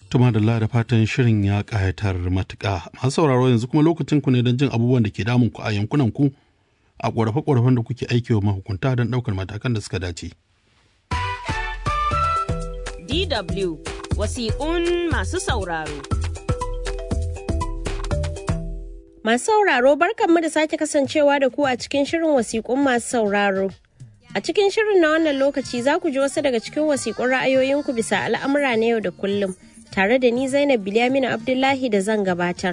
Tuma da da fatan shirin ya ƙayatar matuƙa. Masu sauraro yanzu kuma lokacin ku ne don jin abubuwan da ke damun ku a yankunan ku a ƙorafe-ƙorafen da kuke aiki wa mahukunta don ɗaukar matakan da suka dace. DW wasiƙun masu sauraro. Masu sauraro barkanmu da sake kasancewa da ku a cikin shirin wasiƙun masu sauraro. A cikin shirin na wannan lokaci za ku ji wasu daga cikin wasiƙun ra'ayoyinku bisa al'amura na yau da kullum. tare da ni Zainab Bilyaminu Abdullahi da zan gabatar.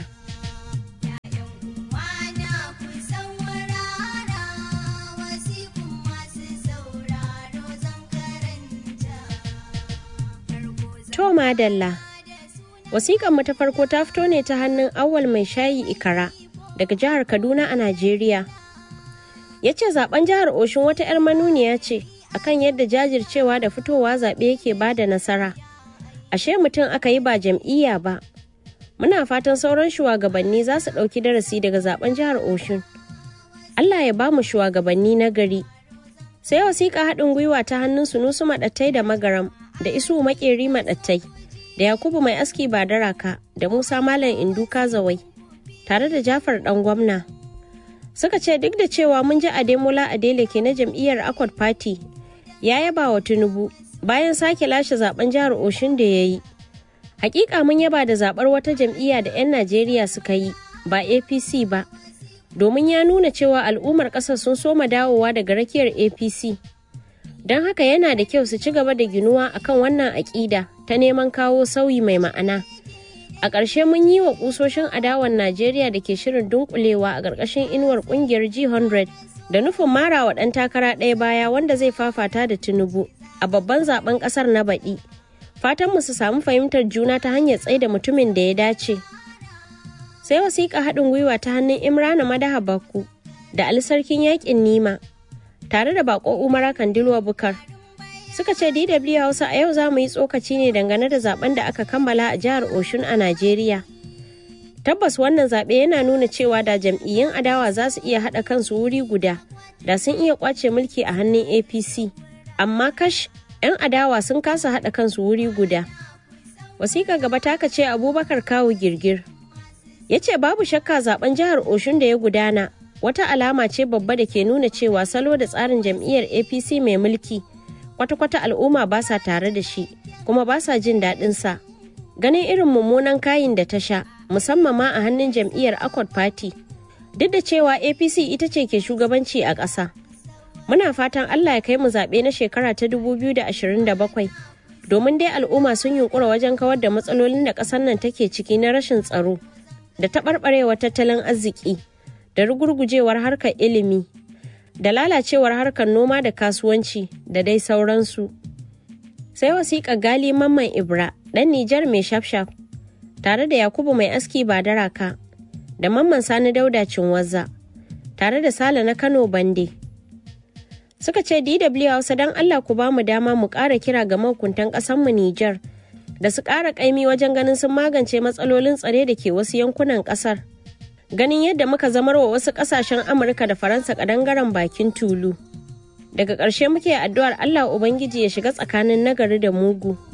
To madalla. Wasiƙanmu ta farko ta fito ne ta hannun awal mai shayi ikara daga jihar Kaduna a Najeriya. Ya ce zaben jihar Oshun wata 'yar manuniya ce akan yadda jajircewa da fitowa zaɓe yake ba da nasara. ashe mutum aka yi ba jam'iyya ba muna fatan sauran shugabanni za su ɗauki darasi daga zaben jihar oshun allah ya ba mu shugabanni na gari sai wasiƙa haɗin gwiwa ta hannun sunusu maɗattai da magaram da isu maƙeri maɗattai da yakubu mai aski ba daraka da musa malam induka zawai tare da jafar ɗan gwamna suka ce duk da cewa mun ji ademola adeleke na jam'iyyar akwad party ya yaba wa tinubu bayan sake lashe zaben jihar Oshun da ya yi. Hakika mun yaba da zabar wata jam'iyya da 'yan Najeriya suka yi ba APC ba, domin ya nuna cewa al'ummar ƙasar sun soma dawowa daga rakiyar APC. Don haka yana da kyau su ci gaba da ginuwa akan wannan aƙida ta neman kawo sauyi mai ma'ana. A ƙarshe mun yi wa ƙusoshin adawan Najeriya da ke shirin dunkulewa a ƙarƙashin inuwar ƙungiyar G100 da nufin mara wa ɗan takara ɗaya baya wanda zai fafata da Tinubu. a babban zaben kasar na baɗi fatan mu su samu fahimtar juna ta hanyar tsaida mutumin da ya dace sai wasiƙa haɗin gwiwa ta hannun imrana madaha bakku da ali sarkin yaƙin nima tare da bako umara kandilwa bukar suka ce dw hausa a yau za mu yi tsokaci ne dangane da zaben da aka kammala a jihar oshun a najeriya tabbas wannan zaɓe yana nuna cewa da jam'iyyun adawa za su iya haɗa kansu wuri guda da sun iya kwace mulki a hannun apc amma kash 'yan adawa sun kasa haɗa kansu wuri guda. Wasiƙa gaba taka ce Abubakar Kawu Girgir. Ya ce babu shakka zaben jihar Oshun da ya gudana wata alama ce babba da ke nuna cewa salo da tsarin jam'iyyar APC mai mulki kwata-kwata al'umma ba sa tare da shi kuma ba sa jin daɗin sa. Ganin irin mummunan kayin da ta sha musamman ma a hannun jam'iyyar Accord Party. Duk da cewa APC ita ce ke shugabanci a ƙasa. muna fatan Allah ya kai mu zaɓe na shekara ta 2027 domin dai al'umma sun yunkura wajen kawar da matsalolin da ƙasar nan take ciki na rashin tsaro da taɓarɓarewar tattalin arziki da rugurgujewar harkar ilimi da lalacewar harkar noma da kasuwanci da dai sauransu sai wasiƙa gali mamman ibra ɗan nijar mai shafshaf tare da yakubu mai aski ba daraka da mamman sani dauda cinwazza tare da sale na kano bande suka ce DW Hausa don Allah ku ba mu dama mu ƙara kira ga mahukuntan ƙasanmu Nijar da su ƙara ƙaimi wajen ganin sun magance matsalolin tsare da ke wasu yankunan ƙasar. Ganin yadda muka zamar wa wasu ƙasashen Amurka da Faransa ƙadangaren bakin tulu. Daga ƙarshe muke addu'ar Allah Ubangiji ya shiga tsakanin nagari da mugu.